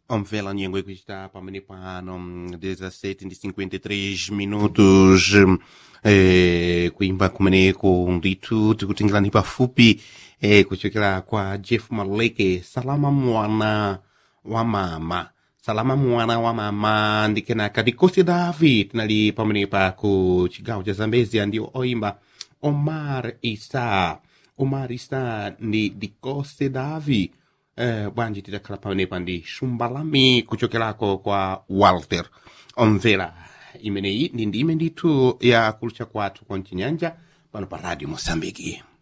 Omvela nyengo ikuchita pamene pano mm, 17 ndi 53 minutos eh, kuimba kumeneko ndithu tikutingirani pafupi eh, kuchokera kwa jeff maleke salama mwana wa mama salama mwana wa mama ndikenaka dikosi davi tinali pamenepa ku chigawo cha zambezia ndiwo oimba omar isa omar isa ndi dikosi davi eh, bwanji tidakhala pamenepa ndi shumbalami kuchokerako kwa walter omvera imeneyi ndi ndime ndithu ya kulutcha kwathu kwa mchinyanja pano pa radio mosambiki